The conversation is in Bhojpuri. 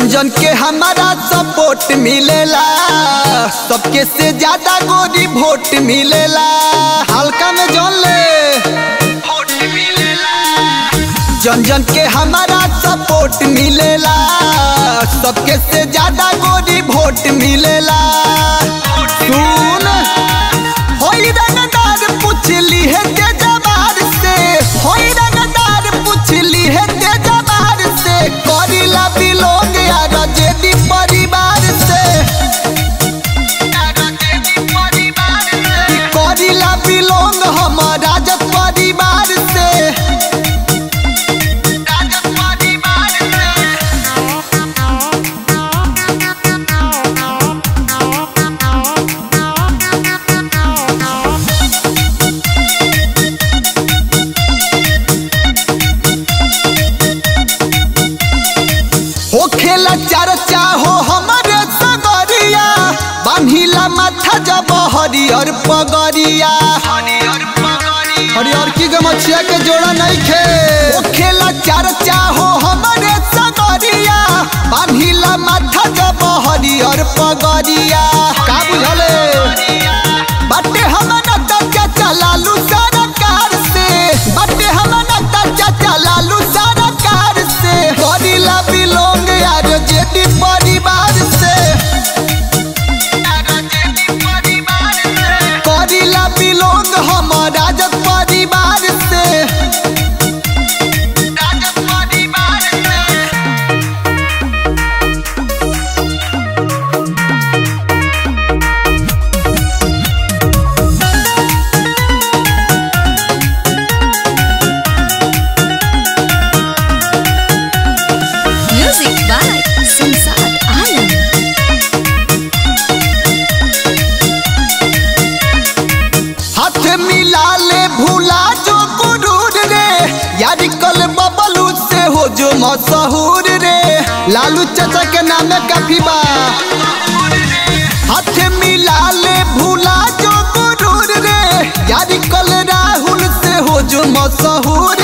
जन जन के हमारा सपोर्ट मिलेला सबके से ज्यादा गोरी वोट मिलेला हल्का में जन ले जन जन के हमारा सपोर्ट मिलेला सबके से ज्यादा गोरी वोट मिलेला सुन होई रंगदार पूछली है तेजबार से होई रंगदार पूछली है तेजबार से करिला बिलोंग यार जेदी परिवार से करिला बिलोंग हम राजत परिवार से हो खेला चर्चा हो हमारे सगरिया बान्हिला माथा जब हरियर पगरिया हरियर की गमछिया के जोड़ा नहीं खे हो खेला चर्चा हो हमारे सगरिया बान्हिला माथा जब हरियर पगरिया का बुझले बाटे हमना तक चलालू सरकार से बाटे हमना तक चलालू सरकार से करिला बिलोंग यार जेडी परिवार से करिला बिलोंग हम राजत परिवार से Music by Samsad Alam. हाथ मिला ले भूला जो गुरूर रे यारी कल बबलू से हो जो मशहूर रे लालू चाचा के नाम काफी बा हाथ मिला ले भूला जो गुरूर रे यारी कल राहुल से हो जो मशहूर